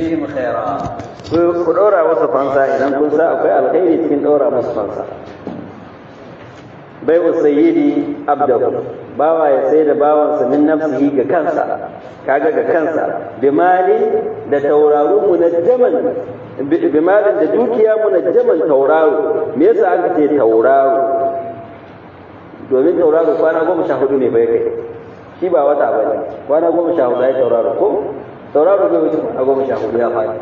fihim khaira ku ɗora masa fansa idan kun sa akwai alkhairi cikin ɗora masa fansa bai sayyidi abdahu bawa ya sai da bawansa min nafsihi ga kansa kaga ga kansa bimali da tauraro munajjaman bimalin da dukiya munajjaman tauraro me yasa aka ce tauraro domin tauraro kwana goma sha hudu ne bai kai shi ba wata ba ne kwana goma sha hudu ya tauraro ko tauraro bai wuce a goma sha hudu ya faɗi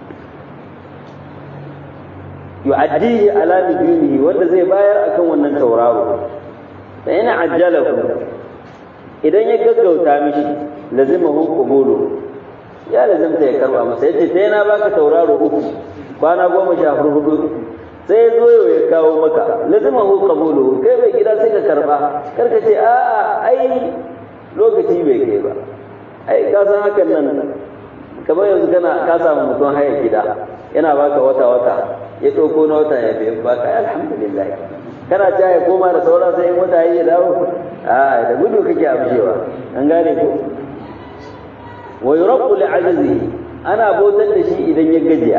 yu'addihi ala nujunihi wanda zai bayar akan wannan tauraro fa yana ajjalahu idan ya gaggauta mishi lazimahu qubulu ya lazimta ya karba masa yace sai na baka tauraro uku kwana goma sha hudu sai zo ya kawo maka lazimahu qabulu kai bai gida sai ka karba karka ce a'a ai lokaci bai kai ba ai ka san hakan nan kamar yanzu kana ka samu mutum haya gida yana baka wata wata ya ɗauko na wata ya biyan baka alhamdulillah kana ta ya koma da saura sai in wata ya dawo a da gudu kake amshewa an gane ko wa yuraqu li ajzihi ana bautar da shi idan ya gajiya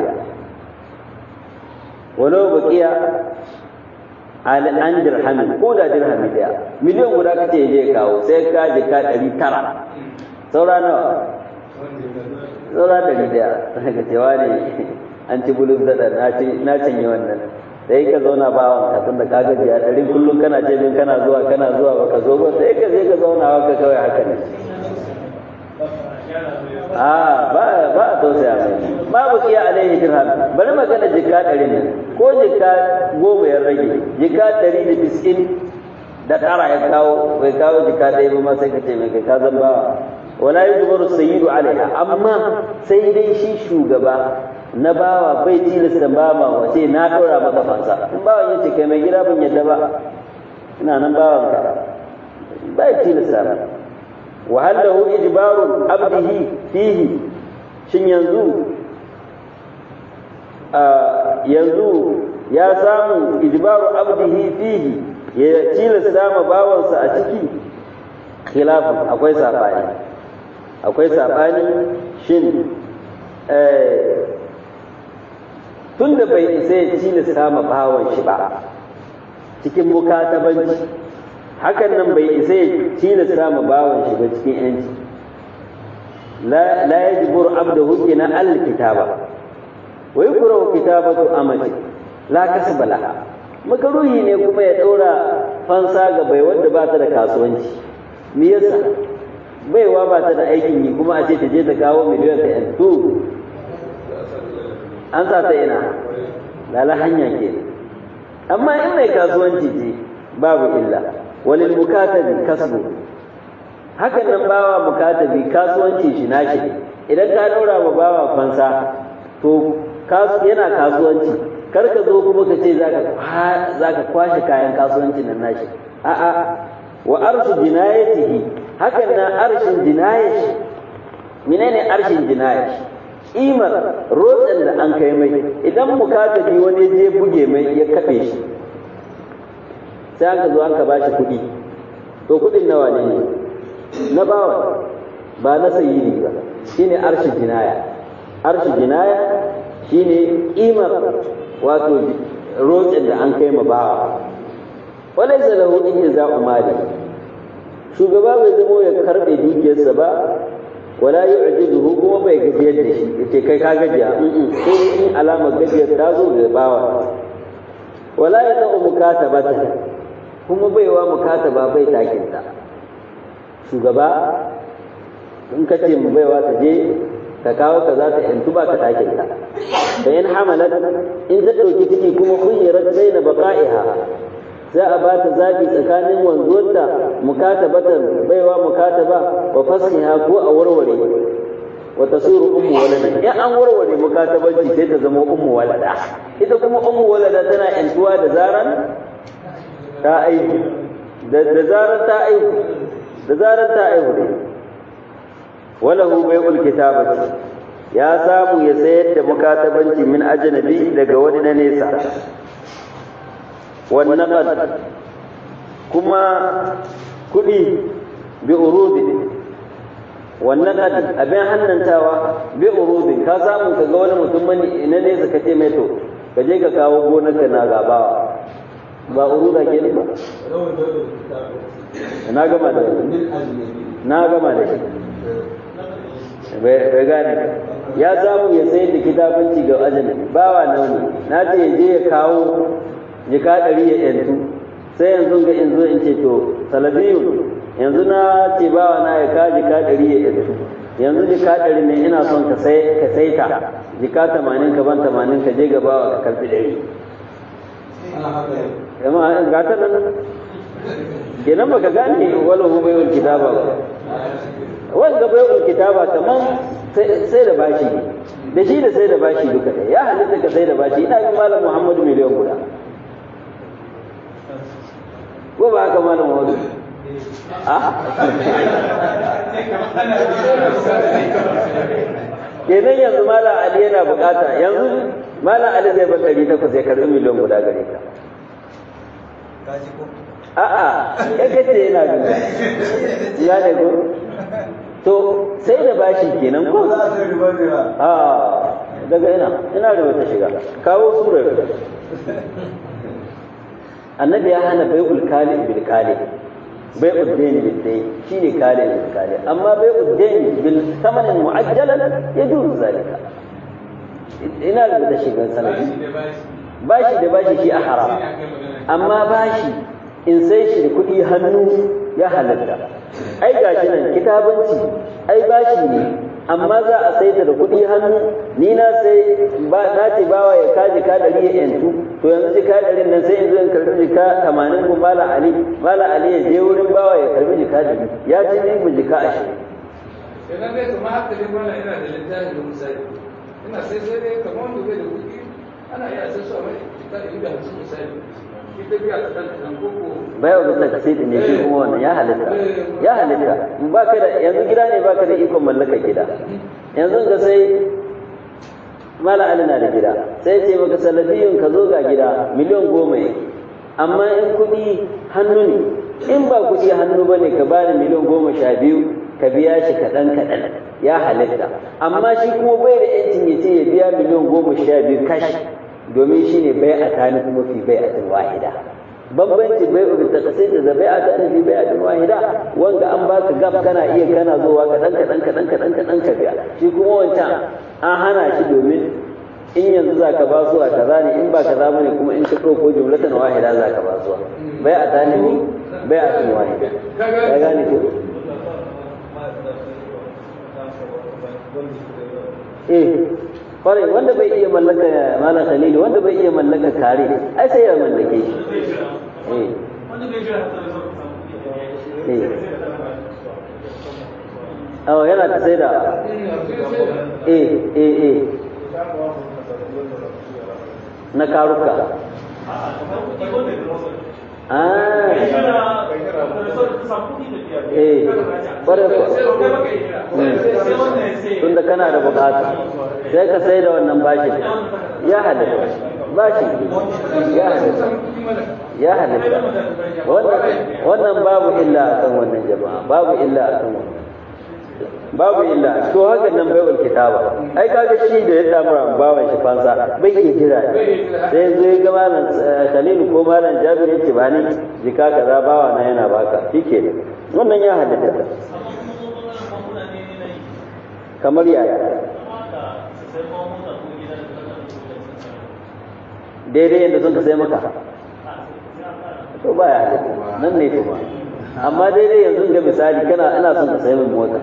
walau baqiya al an dirhamin ko da dirhami daya miliyan guda kace je kawo sai ka jika ɗari tara saura nawa saura ɗari daya daga cewa ne an ci bulus daɗa na cinye wannan sai ka zauna ba wanka tun da ka gaji a ɗari kullum kana ce min kana zuwa kana zuwa baka zo ba sai ka je ka zauna haka kawai haka ne a ba ba a tausaya mai babu iya alaihi dirham bari magana jika ɗari ne ko jika goma ya rage jika ɗari da bisin da ƙara ya kawo bai kawo jika ɗaya ba ma sai ka ce mai kai ka zan bawa wala yujbaru sayyidu alaiha amma sai dai shi shugaba na bawa bai tilasta ba ma wace na ɗora maka fansa in bawan yace kai mai gida ban yadda ba ina nan bawan ka bai tilasta ba wa hallahu ijbaru abdihi fihi shin yanzu yanzu ya samu ijbaru abdihi fihi ya tilasta ma bawansa a ciki khilafin akwai sabani akwai sabani shin tun da bai isa ya tilasta ma bawan shi ba cikin mukatabanci hakan nan bai isa ya tilasta ma bawan shi ba cikin yanci la yajbur abdahu ina al-kitaba wa yukrahu kitabatu amati la kasba laha makaruhi ne kuma ya daura fansa ga bai wanda ba ta da kasuwanci me yasa baiwa ba ta da aikin yi kuma a ce ta je ta kawo miliyan ta yanzu an sa ta ina lala hanya ke amma in mai kasuwanci ce babu illa walil mukatabi kasbu hakan nan bawa mukatabi kasuwanci shi nashi idan ka daura wa bawa fansa to yana kasuwanci kar ka zo kuma ka ce za ka kwashe kayan kasuwanci nan nashi a'a wa arshu jinayatihi hakan nan arshin jinayashi menene arshin jinayashi imar rotsen da an kai mai idan mukatabi wani je buge mai ya kafe shi sai aka zo an ka bashi kuɗi to kuɗin nawa ne na bawa ba na sayyidi ba shine arshi jinaya arshi jinaya shine imar wato rotsen da an kai ma bawa walai zalahu in za umali shugaba bai zamo ya karɓe dukiyarsa ba wala yu'jizuhu kuma bai gajiyar da shi yace kai ka gajiya sai in alamar gajiyar ta zo ga bawa wala ya ta'u mukatabata kuma baiwa mukataba bai takin ta shugaba in ka ce mu baiwa ta je ka kawo ka za ta yantu ba ka takin ta da in hamalat in ta ɗauki ciki kuma khuyyirat baina baqa'iha za a ba ta zaɓi tsakanin wanzuwarta mukatabatan baiwa mukataba wa fasiha ko a warware wa tasiru ummu walada in an warware mukatabanci sai ta zama ummu walada ita kuma ummu walada tana yantuwa da zaran ta aihu da zaran ta aihu da zaran ta aihu ne walahu bai'ul kitabati ya samu ya sayar da mukatabanci min ajnabi daga wani na nesa والنقد كما كدي بأروض wannan abin hannantawa bi urudin ka samu ka ga wani mutum mani na nesa ka ce mai to ka je ka kawo gonarka na gabawa ba uruda ke ba na gama da na gama da shi bai gane ya samu ya sayar da kitabanci ga ajali bawa nauni na ce ya je ya kawo jika ɗari ya yantu sai yanzu ga in zo in ce to salafiyun yanzu na ce bawa na ya ka jika ɗari ya yantu yanzu jika ɗari ne ina son ka sai ka saita jika tamanin ka ban tamanin ka je ga bawa ka karɓi ɗari amma ga ta nan kenan baka gane wala hu bai'ul kitaba ba wanda bai'ul kitaba kaman sai da bashi da shi da sai da bashi duka ɗaya ya halitta ka sai da bashi ina bin malam Muhammadu miliyan guda ko ba haka malam Muhammadu a kenan yanzu malam Ali yana bukata yanzu malam Ali zai bar ɗari takwas ya karɓi miliyan guda gare ka a'a ya kace yana bin ya ne ko to sai da bashi kenan ko a daga ina ina da wata shiga kawo surar annabi ya hana bai'ul kali bil kali bai'ud dayn bil dayn shine kali bil kali amma bai'ud dayn bil thamanin mu'ajjalan yajuzu zalika ina da wata shiga sanadi bashi da bashi shi a haram amma bashi in sai shi da kuɗi hannu ya halatta ai gashi nan kitabanci ai bashi ne amma za a sai da kuɗi hannu ni na sai ba na ce bawa ya kaji ka ɗari ya yantu to yanzu jika ɗarin nan sai in zo in karɓi jika tamanin ko mala ali mala ali ya je wurin bawa ya karɓi jika ɗari ya ci ni mu jika ashirin. idan dai kuma haka dai mana ina da littafi da misali ina sai sai dai kamar wanda bai da kuɗi ana iya sai su a mai jika ɗari da hamsin misali bai wa bisa kasidi ne shi kuma wannan ya halitta ya halitta ba ka da yanzu gida ne ba ka da ikon mallakar gida yanzu ga sai mala ali na da gida sai ce maka salafiyun ka zo ga gida miliyan goma yake amma in kuɗi hannu ne in ba kuɗi hannu ba ne ka bani miliyan goma sha biyu ka biya shi kaɗan kaɗan ya halitta amma shi kuma bai da yancin ya ce ya biya miliyan goma sha biyu kashi domin shi ne bai a tani kuma fi bai a tun wahida bambanci bai ubi ta kasai da bai a tani fi bai a tun wahida wanda an baka gab kana iya kana zuwa kaɗan kaɗan kaɗan kaɗan kaɗan ka biya shi kuma wancan an hana shi domin in yanzu za ka ba su a kaza ne in ba kaza bane kuma in ka ɗauko jumlatan wahida za ka ba su bai a tani fi bai a tun wahida ya gane ko eh kwarai wanda bai iya mallaka malam khalili wanda bai iya mallaka kare ai sai ya mallake shi eh eh awa yana ta sai da eh eh eh na karuka ah eh kwarai tunda kana da bukata sai ka sai da wannan bashi ya halitta bashi ya halitta ya halitta wannan babu illa akan wannan jama'a babu illa akan wannan babu illa to haka nan bai wal kitaba ai kaga shi da ya samu bawan shi fansa bai iya jira sai zo ya ga malam Khalil ko malam Jabir yace ba ni jika kaza bawa na yana baka shike wannan ya halitta kamar yaya daidai yadda sun ka sai maka to ba ya halitta nan ne kuma amma daidai yanzu ga misali kana ina son ka sai min mota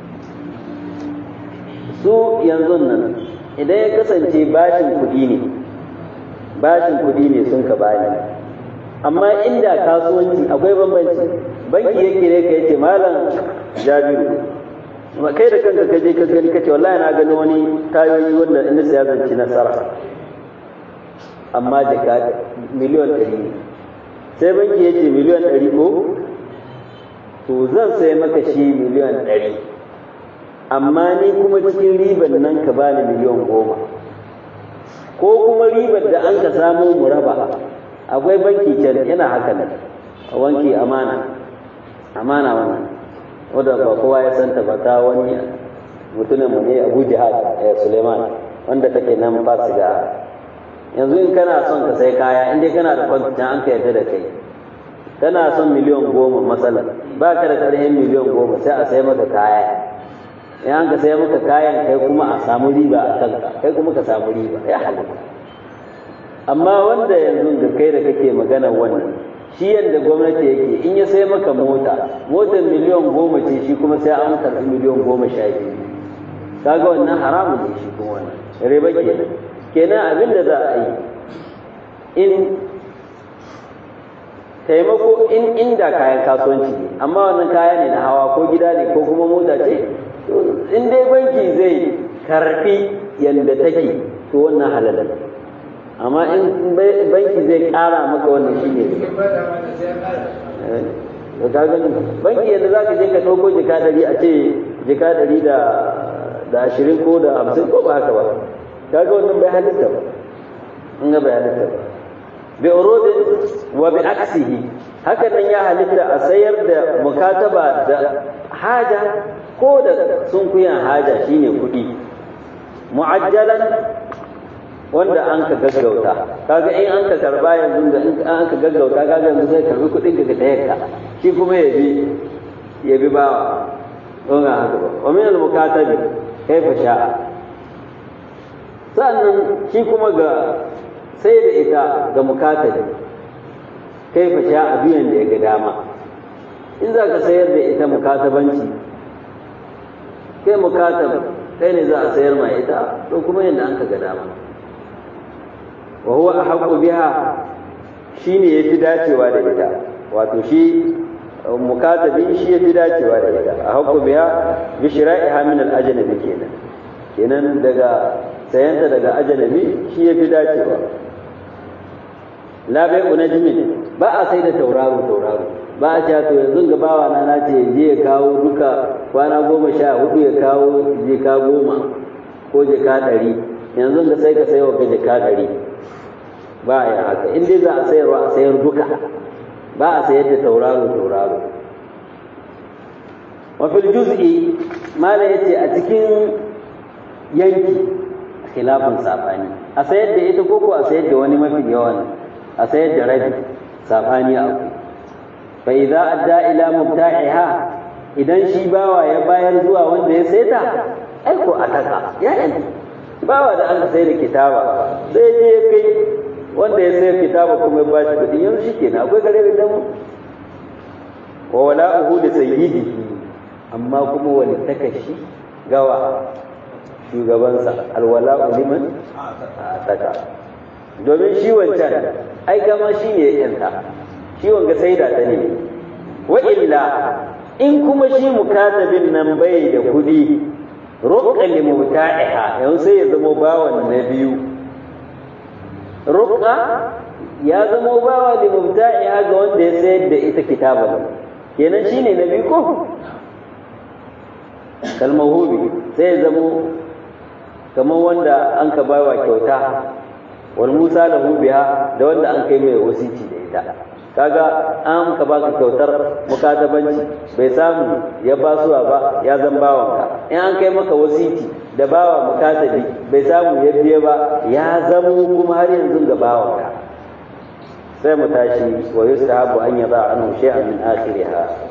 su yanzu nan idan ya kasance bashin kuɗi ne bashin kuɗi ne sun ka bani amma inda kasuwanci akwai bambanci banki yake ne ka yace malam jabiru kai da kanka kaje ka gani kace wallahi na gani wani tayoyi wanda in saya zanci nasara amma jaka miliyan ɗari ne sai banki ya ce miliyan ɗari ko to zan sai maka shi miliyan ɗari amma ni kuma cikin ribar nan ka bani miliyan goma ko kuma ribar da an ka samu mu raba akwai banki can yana haka nan a wanki amana amana wannan wadda ba kowa ya santa ba ta wani mutumin mu ne Abu Jihad Suleiman wanda take nan fasiga yanzu in kana son ka sai kaya in dai kana da kwantin an ka yarda da kai kana son miliyan goma matsala ba ka da ƙarfin miliyan goma sai a sai maka kaya in an ka sai maka kayan kai kuma a samu riba a kanka kai kuma ka samu riba ya halatta amma wanda yanzu da kai da kake magana wannan shi yadda gwamnati yake in ya sai maka mota motar miliyan goma ce shi kuma sai an karɓi miliyan goma sha biyu kaga wannan haramun ne shi kuma wannan riba kenan kenan abin da za a yi in taimako in inda kayan kasuwanci ne amma wannan kaya ne na hawa ko gida ne ko kuma mota ce in dai banki zai karfi yadda take to wannan halal amma in banki zai kara maka wannan shi ne banki yadda za ka je ka ɗauko jika ɗari a ce jika ɗari da ashirin ko da hamsin ko ba haka ba kaga wannan bai halitta ba in ga bai halitta ba bi urudin wa bi aksihi haka nan ya halitta a sayar da mukataba da haja ko da sunkuyan haja shine kuɗi mu'ajjalan wanda an ka gaggauta kaga in an ka karba yanzu da in an ka gaggauta kaga yanzu sai karbi kuɗin ka da yakka shi kuma ya bi ya bi bawa don ga haka ba wa min al-mukatabi kaifa sha'a sannan shi kuma ga sai da ita ga mukatabi kaifa sha'a biyan da ya ga dama in za ka sayar da ita mukatabanci kai mukatab kai ne za a sayar ma ita to kuma yadda an ka ga dama wa huwa ahqqu biha shine yafi dacewa da ita wato shi mukatabi shi yafi dacewa da ita ahqqu biha bi shira'iha min al-ajnabi kenan kenan daga sayanta daga ajnabi shi yafi dacewa la bai'u najmin ba a sai da tauraro tauraro ba a cewa to yanzu ga bawa na na ce je ya kawo duka kwana goma sha hudu ya kawo jika goma ko jika ɗari yanzu ga sai ka sayo ka jika ɗari ba a yi haka in dai za a sayarwa a sayar duka ba a sayar da tauraro tauraro wafil juz'i mala yace a cikin yanki khilafin safani a sayar da ita koko a sayar da wani mafi yawan a sayar da rabi safani a ku fa idza adda ila mubta'iha idan shi bawa ya bayar zuwa wanda ya saita ai ko ataka ya yanzu bawa da an sai da kitaba sai je ya kai wanda ya sayar kitaba kuma ya bashi kuɗi yanzu shi kenan akwai gare da mu wa wala'uhu li sayyidihi amma kuma wani takashi gawa shugabansa alwala'u liman ataka domin shi wancan ai gama shi ne yanta shi wanga sai da ta ne wa illa in kuma shi mukatabin nan bai da kuɗi ruqqa li mubta'iha yanzu sai ya zama bawan na biyu ruqqa ya zama bawa li mubta'iha ga wanda ya sayar da ita kitaban kenan shine na biyu ko kalmahubi sai ya zama kamar wanda an ka bawa kyauta wal musa lahu biha da wanda an kai mai wasici da ita kaga an ka baka kyautar mukatabanci bai samu ya basuwa ba ya zan bawanka in an kai maka wasiti da bawa mukatabi bai samu ya biye ba ya zamo kuma har yanzu ga bawanka sai mu tashi wa yusahabu an yada anhu shay'an min akhiriha